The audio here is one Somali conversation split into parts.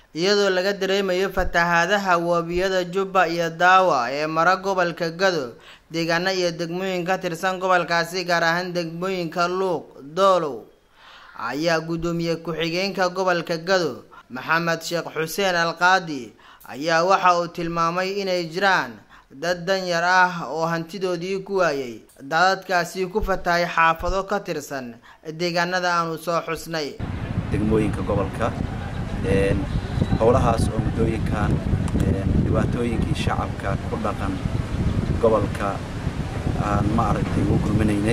iyadoo laga dareemayo fatahaadaha webiyada jubba iyo daawa ee mara gobolka gado deegaano iyo degmooyin ka tirsan gobolkaasi gaar ahaan degmooyinka luuq doolow ayaa guddoomiye ku-xigeenka gobolka gado maxamed sheekh xuseen alqaadi ayaa waxa uu tilmaamay inay jiraan dad danyar ah oo hantidoodii ku waayay daadadkaasi ku fatahay xaafado ka tirsan deegaanada aanu soo xusnay degmooyinka gobolka howlahaas oo muddooyinkan dhibaatooyinkii shacabka ku dhaqan gobolka aan ma aragtay ugu gurminaynay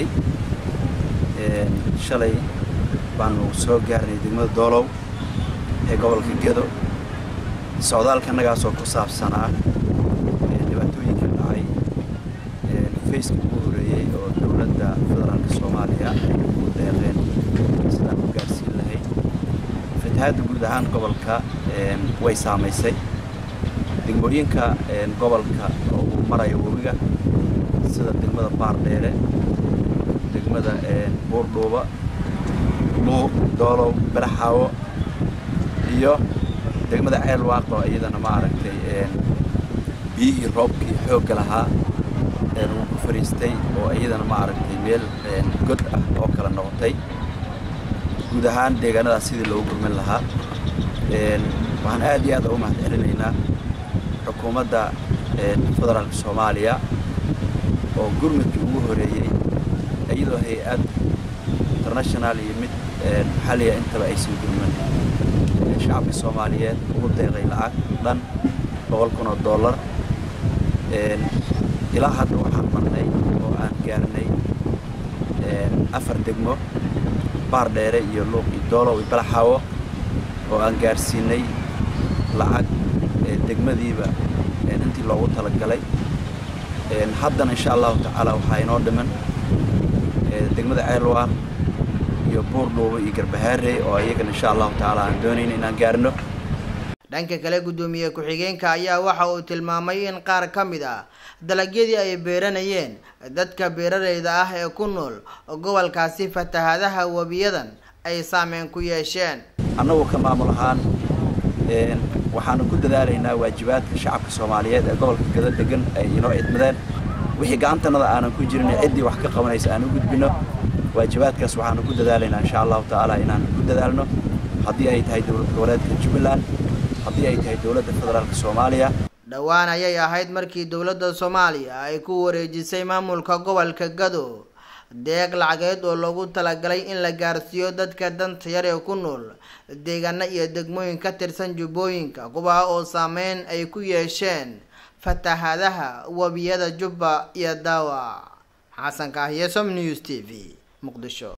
shalay baanu soo gaarnay degmada doolow ee gobolka gedo socdaalka annagaasoo ku saabsanaa dhibaatooyinka dhacay faceka ugu horeeyey oo dowladda federaalka soomaaliya ay ugu deeqeen sidaan u gaarsiin lahayd fatahaadda guud ahaan gobolka way saamaysay degmooyinka gobolka oo uu marayo webiga sida degmada baardheere degmada buurdhuuba luuq doolow balaxaawo iyo degmada ceel waaq oo iyadana ma aragtay biyihii roobkii xoogga lahaa uu ku fariistay oo iyadana ma aragtay meel god ah oo kala noqotay guud ahaan deegaanadaas sidii loogu gurmin lahaa waxaan aad iyo aad ugu mahad celinaynaa xukuumadda federaalka soomaaliya oo gurmudkii ugu horeeyey iyadoo hay-ad international iyo mid maxalliya intaba aysan gurmin shacabka soomaaliyeed ugu deeqay lacag dhan boqol kun oo dollar ilaa hadda waxaan marnay oo aan gaarnay afar degmo baar dheere iyo luuq iyo doolow iyo balaxaawo oo aan gaarsiinay lacag degmadiiba intii loogu talagalay haddana insha allahu tacaala waxaa inoo dhiman degmada ceelwaaq iyo buurdhuubo iyo garbahaarey oo iyagana insha allahu tacaala aan doonayna inaan gaarno dhanka kale guddoomiye ku-xigeenka ayaa waxa uu tilmaamay in qaar ka mid ah dalagyadii ay beeranayeen dadka beeraleyda ah ee ku nool gobolkaasi fatahaadaha webiyadan ay saameyn ku yeesheen annagu ka maamul ahaan waxaanu ku dadaalaynaa waajibaadka shacabka soomaaliyeed ee gobolka gado degan ay inoo idmadeen wixii gacantanada aanan ku jirin ciddii wax ka qabanaysa aan u gudbino waajibaadkaas waxaanu ku dadaalaynaa insha allahu tacaala inaan ku dadaalno haddii ay tahay dowlad goboleedka jubbaland haddii ay tahay dowladda federaalka soomaaliya dhowaan ayay ahayd markii dowladda soomaaliya ay ku wareejisay maamulka gobolka gado deeq lacageed oo loogu talagalay in la gaarsiiyo dadka danta yar ee ku nool deegaano iyo degmooyin ka tirsan jubbooyinka kuwaa oo saameyn ay ku yeesheen fatahaadaha webiyada jubba iyo daawa xasan kaahiye som news t v muqdisho